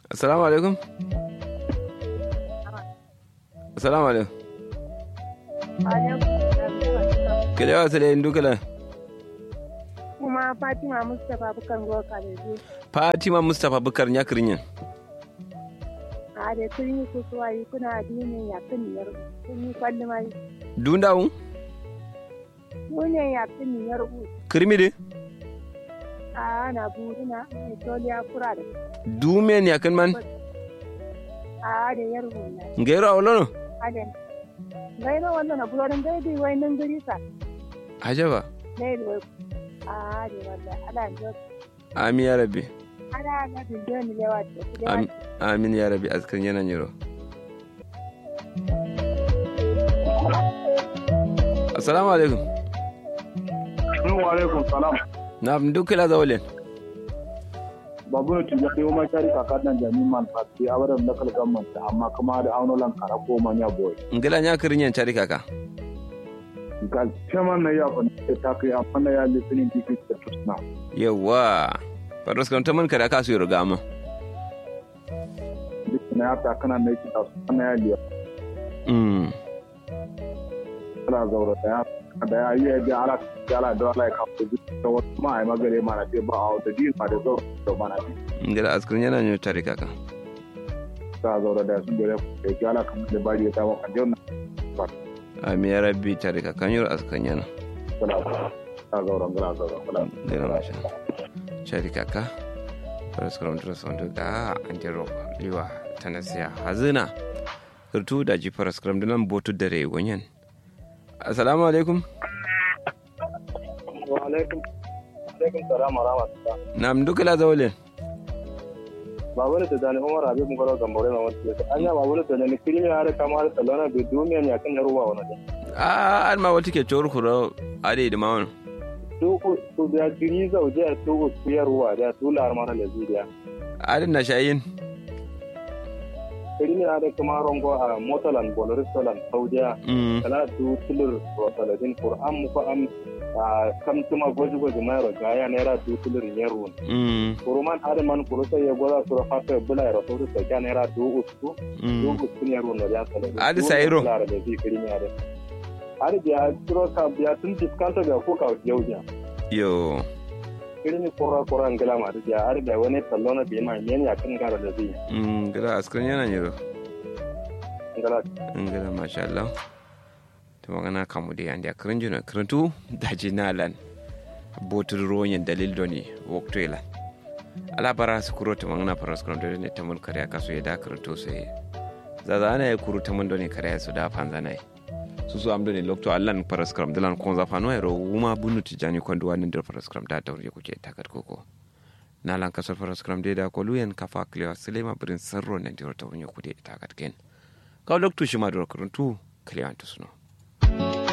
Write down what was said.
assalamu alaikum assalamu alaikum kele wa sele ndukala kuma fatima mustapha bukan ruwa kalaje fatima mustapha bukar nyakrinyen a da kun yi kusuwa yi kuna addinin ya kan yar kun yi kwalli mai dundawu mune ya kan yar bu kirmide a na burina mai toliya kura da dumen yakin man a da yar bu na ngero awlono a da gaira wannan na bulorin daidai wai nan gari sa ajaba daidai wai a da wanda ala da amin ya rabbi ala na da ni lewa da su da Am- amin ya rabbi askan yana nyiro assalamu alaikum Assalamu alaikum salam. na ndukala zawlen Babu ne tuja da yoma kari kaka nan jami man fati a wadan local government amma kuma da aunolan kara ko manya boy. ngila nyakrinyen chari kaka Gal chairman na ya fa ne ta kai amma na ya listening to it to now. yawa faros kan taman kada ka su yoga ma Duk na ya ta kana ne ki ta na ya liya. mm Kala zaura da ya da ya yi da ala da ala da ala ka ko da wata ma ai magare mana te ba a da din ma da zaura da mana bi. ngila askan yana nyo chari kaka Ta zaura da su dole ko ki ala kan da bari ta wa kan jona. amin ya rabbi chari kaka nyo askan yana Kala ta zaura kala zaura kala. ngila masha chari kaka faros kan tro son ga anjero liwa tanasiya hazina kurtu da ji faros kan dinan botu dare gonyen assalamu alaikum Wa alaikum alaikum salam wa rahmatullah. na ndukala zawlen babur da dani umar abi mun garo gambore na wata yake anya babur da dani kirimi har kamar salona bi duniya ne akan yaruwa wannan a an ma wata ke cewar kuro ade da mawon duku su da jiri zauje a tuku su yaruwa da tular mara da zuciya adin na shayin kirimi har kamar rongo a motalan boloristolan saudiya mm kala du tulur rosaladin qur'an mu ko am a kam tuma goji goji mai ro gaya naira du tulur yeru mm kuruman har man kuru sai ya goza su rafa bula ya rafa su ga naira du usu mm dubu sun yaro na ya sale Adi sayiro. lara da zai kiri ne ade adi biya turo ka biya tun diskanta ga ko ka yau biya yo kiri ni kora kora ngala ma adi biya adi biya wani tallo na biya ma yen ya kan gara da zai mm gila askan yana nyiro ngala ngila masha Allah to magana kamu da yanda kirin juna kirintu da jinalan botur ronyin dalil doni wakto ila ala bara su kuro ta magana faras kan dole ne ta mun kare kaso ya da kirintu sai zaza ana ya kuru ta mun doni kare su da fanza nai su su am doni lokto allan faras kan dalan kon za fano ero wuma bunu tijani kon duwa nin da faras kan da daure kuke takat koko na lan kasar faras kan da ko luyen kafa klewa sulema birin sarro nan da ta hunye kude takat ken kaw lokto shi ma da kirintu klewa to suno